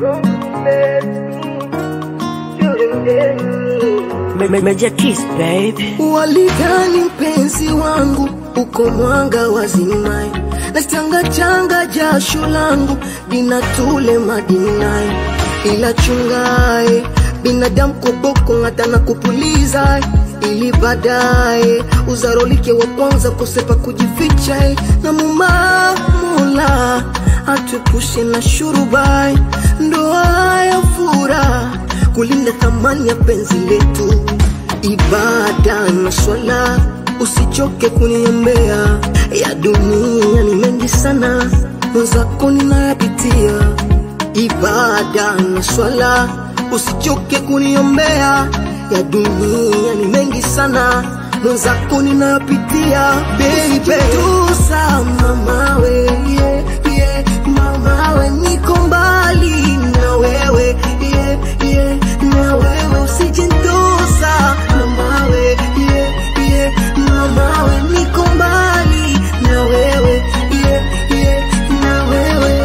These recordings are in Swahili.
Major Kiss, baby. Walidhani mpenzi wangu uko mwanga wa zimai, na changa changa jasho langu dinatule madinai, ila chungae binadamu koboko ng'ata na kupuliza ili baadaye uzarolike wa kwanza kusepa kujificha eh, na mumamula atupushe na shurubai ndoa ya furaha kulinda thamani ya penzi letu ibada na swala usichoke kuniombea ya dunia ni mengi sana mwenzako ninayapitia ibada na swala usichoke kuniombea ya dunia ni mengi sana mwenzako ninayapitia baby tusa mamawe yeah, yeah, mamawe niko mbali na wewe yeah, yeah, na wewe usijintosa mamawe yeah, yeah, mamawe niko mbali na wewe yeah, yeah, na wewe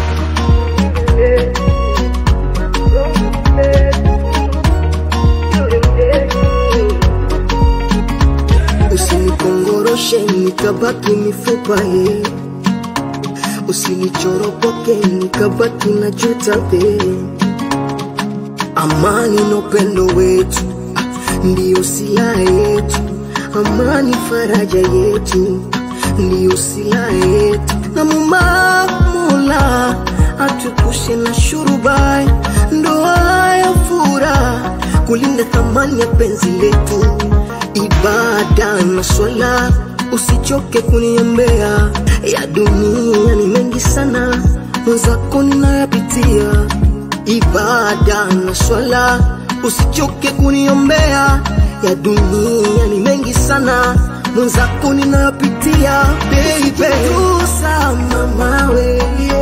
usinikongoroshe nikabaki mifupa ye usinichoropoke nikabaki na juta be amani na upendo wetu ah, ndiyo silaha yetu amani faraja yetu ndiyo silaha yetu na mumamula atukushe na shurubai ndoa ya furaha kulinda thamani ya penzi letu ibada na swala usichoke kuniombea ya dunia ni mengi sana mwenzako ninayapitia ibada na swala usichoke kuniombea ya dunia ni mengi sana mwenzako ninayapitia baby tusa mamawe yeah.